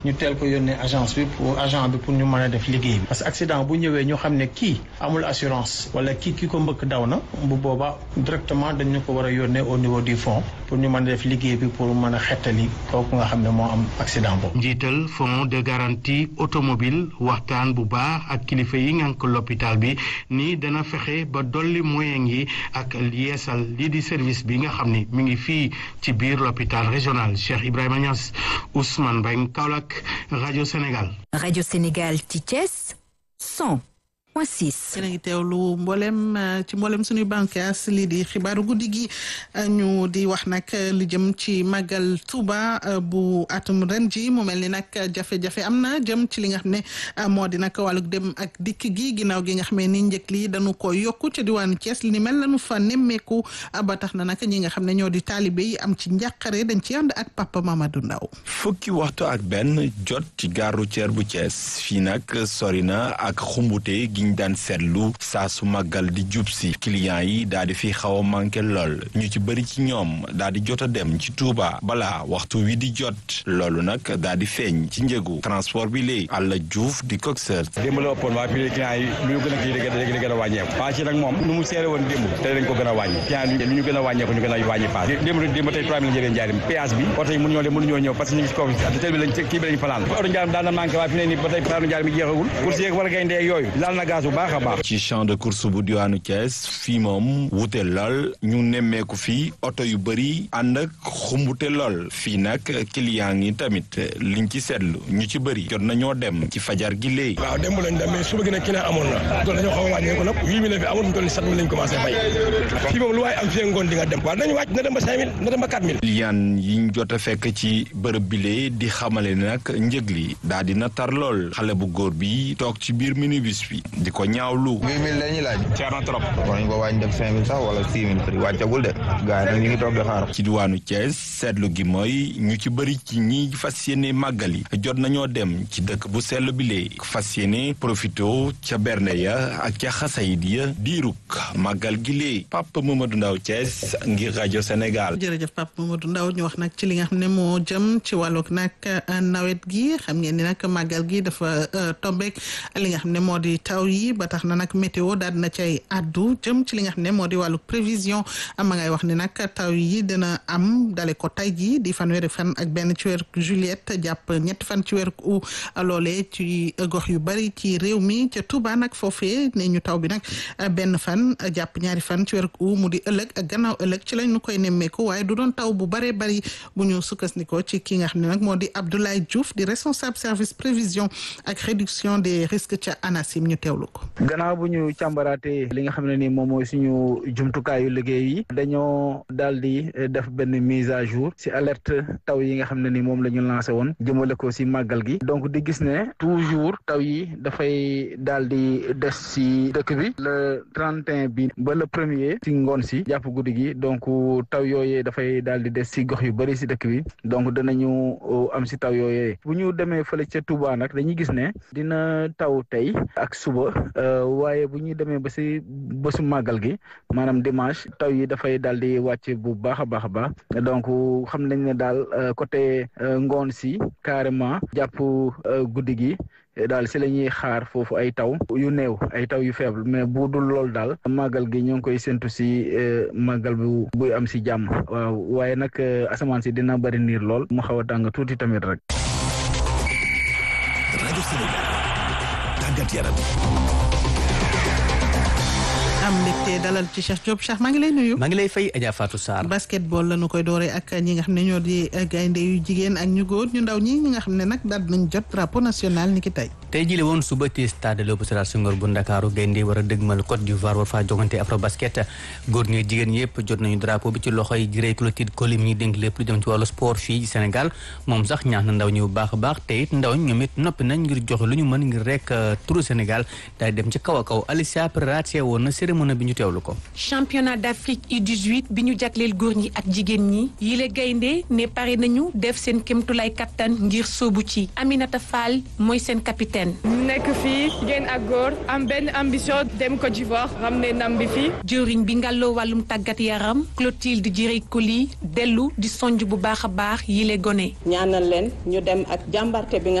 ñu teel ko yónnee agence bi pour agent bi pour ñu mën a def liggéey bi parce que accident bu ñëwee ñu xam ne kii amul assurance wala kii ki ko mbëkk daw na bu boobaa directement dañu ko war a yónnee au niveau du fond pour ñu mën a def liggéey bi pour mën a xettali kooku nga xam ne moo am accident boobu. njiital fonds de garantie automobile waxtaan bu baax ak kilifa yi ngànk l'hôpital bi ni dana fexe ba dolli moyen yi ak yeesal lii di service bi nga xam ni mi ngi fii ci biir l'hôpital régional Cheikh Ibrahima Niass Ousmane Mbengue Kaolack rajo Sénégal. rajo Sénégal ci Thiès 100 point 6. yéen a ngi teewlu mboolem ci mboolem suñuy bànqaas lii di xibaaru guddi gi ñu di wax nag li jëm ci màggal Touba bu atum ren ji mu mel ni nag jafe-jafe am na jëm ci li nga xam ne moo di nag wàllug dem ak dikk gi ginnaaw gi nga xam ne ni njëkk li dañu ko yokku ca diwaanu Thiès li ni mel lañu fa nemmeeku ba tax na nag ñi nga xam ne ñoo di taalibe yi am ci njàqare dañ ci ànd ak Papa Mamadou Ndaw fukki waxtu ak benn jot ci gare routière bu Thiès fii nag sori na ak xumbute giñ daan seetlu saa su màggal di jub si clients yi daal di fi xaw a manqué lool ñu ci bëri ci ñoom daal di jot a dem ci Touba balaa waxtu wi di jot loolu nag daal di feeñ ci njëgu transport bi léegi Alla Diouf di coxeur démb la ëppoon waa fii clients yi lu ñu gën a kii léegi gën a wàññeeku paas yi nag moom nu mu seere woon démb te dañ ko gën a wàññi client yi lu ñu gën a wàññeeku ñu gën a wàññi paas démb démb tey trois mille njëriñ njaarim péage bi oto yi mënu ñoo dem mënu ñoo ñëw parce que ñu ngi si kaw tel bi lañ kii bi lañ fanaan oto njaarim daan na manqué waa fi ne nii ba tey paanu njaarim bi jeexagul course yeeg wala gaynde yooyu laal na gaz bu baax a baax ci champ de course bu diwaanu Thiès fii moom wute lool ñu nemmeeku fii oto yu bëri ànd ak xumbute lool fii nag client yi tamit liñ ci seetlu ñu ci bëri jot nañoo dem ci fajar gi léegi waaw démb lañ dem mais suba gi nag client amoon na doon dañoo xaw a wàññeeku nag huit mille fi amoon mu toll ni sept mille lañ commencé fay fii moom lu waaye am fii ngoon di nga dem waaw nañu wàcc na dem ba cinq mille na dem ba quatre mille client yi ñu jot a fekk ci bërëb bile di xamale ne nag njëg li daal dina tar lool xale bu góor bi toog ci biir minibus bi di ko ñaawlu huit mille la ñuy laaj cher na trop war nañ ko wàññi dem cinq mille sax wala six mille prix wàccagul de gars yi nag ñu ngi toog di xaar ci diwaanu Thiès seetlu gi mooy ñu ci bëri ci ñi fas yéene màggal yi jot nañoo dem ci dëkk bu sell bi lee fas yéene profito ca bernde ya ak ca xasayid ya diiruk màggal gi lee Papa Mamadou Ndaw Thiès ngir rajo Sénégal jërëjëf Papa Mamadou Ndaw ñu wax nag ci li nga xam ne moo jëm ci wàllug nag nawet gi xam ngeen ni nag màggal gi dafa tombeek li nga xam ne moo di taw yi ba tax na nag météo daal dina cay addu jëm ci li nga xam ne moo di wàllu prévision ma ngay wax ni nag taw yi dina am dale ko tay ji di fanweeri fan ak benn ci weeru juillet jàpp ñetti fan ci weeru août loolee ci gox yu bari ci réew mi ca Touba nag foofee ne ñu taw bi nag benn fan jàpp ñaari fan ci weeru août mu di ëllëg ak gannaaw ëllëg ci lañ ñu koy nemmeeku waaye du doon taw bu baree bari bu ñu sukkandikoo ci ki nga xam ne nag moo di Abdoulaye Diouf di responsable service prévision ak réduction des risques ca ANACIM ñu teewlu ko. gannaaw bu ñu càmbaraatee li nga xam ne ni moom mooy suñu jumtukaayu liggéey yi dañoo daal di def benn mise à jour si alerte taw yi nga xam ne ni moom la ñu lancé woon jëmale ko si màggal gi donc di gis ne toujours taw yi dafay daal di des si dëkk bi le 31 bi ba le premier si ngoon si jàpp guddi gi donc taw yooyee dafay daal di des si gox yu bëri si dëkk bi donc danañu am si taw yooyee bu ñu demee fële ca Touba nag dañuy gis ne dina taw tey ak suba waaye bu ñuy demee ba si bésu màggal gi maanaam dimanche taw yi dafay daal di wàcc bu baax a baax a baax donc xam nañ ne daal côté ngoon si carrément jàpp guddi gi daal si la ñuy xaar foofu ay taw yu néew ay taw yu faible mais bu dul loolu daal màggal gi ñoo ngi koy séntu si màggal bu buy am si jàmm waaw waaye nag asamaan si dina bëri niir lool mu xaw a tàng tuuti tamit rek. rajo Sénégal tàggat yaram. am mbégte dalal ci Cheikh Diop Cheikh maa ngi lay nuyu. maa ngi lay fay Adja Fatou Sarr. basketball la ñu koy dooree ak ñi nga xam ne ñoo di gaynde yu jigéen ak ñu góor ñu ndaw ñi ñi nga xam ne nag daal nañ jot drapeau national ni ki tey. tey jii la woon suba ci stade Léopold Sédar Senghor bu Ndakaaru gaynde war a dëgmal Côte d'Ivoire war faa jogante afro basket góor ñi jigéen yëpp jot nañu drapeau bi ci loxoy Jirey Clotilde Coly mi dénk lépp lu jëm ci wàllu sport fii ci Sénégal moom sax ñaax na ndaw ñi bu baax a baax te it ndaw ñoom it noppi nañ ngir joxe lu ñu mën ngir rek turu Sénégal daal dem ci kaw a kaw Alicia Pereira woon na cérémonie bi ñu teewlu ko. championnat d'Afrique U18 bi ñu jagleel góor ñi ak jigéen ñi yile gaynde ne pare nañu def seen kémtulaay kattan ngir sóobu ci Aminata Fall mooy seen capitaine Sène nekk fii jigéen ak góor am benn ambition dem Côte d'Ivoire ramener ndam bi fii jëwriñ bi ngàlloo wàllum tàggat yaram Clotilde Direy Coly dellu di sonj bu baax a baax yile gone ñaanal leen ñu dem ak jàmbarte bi nga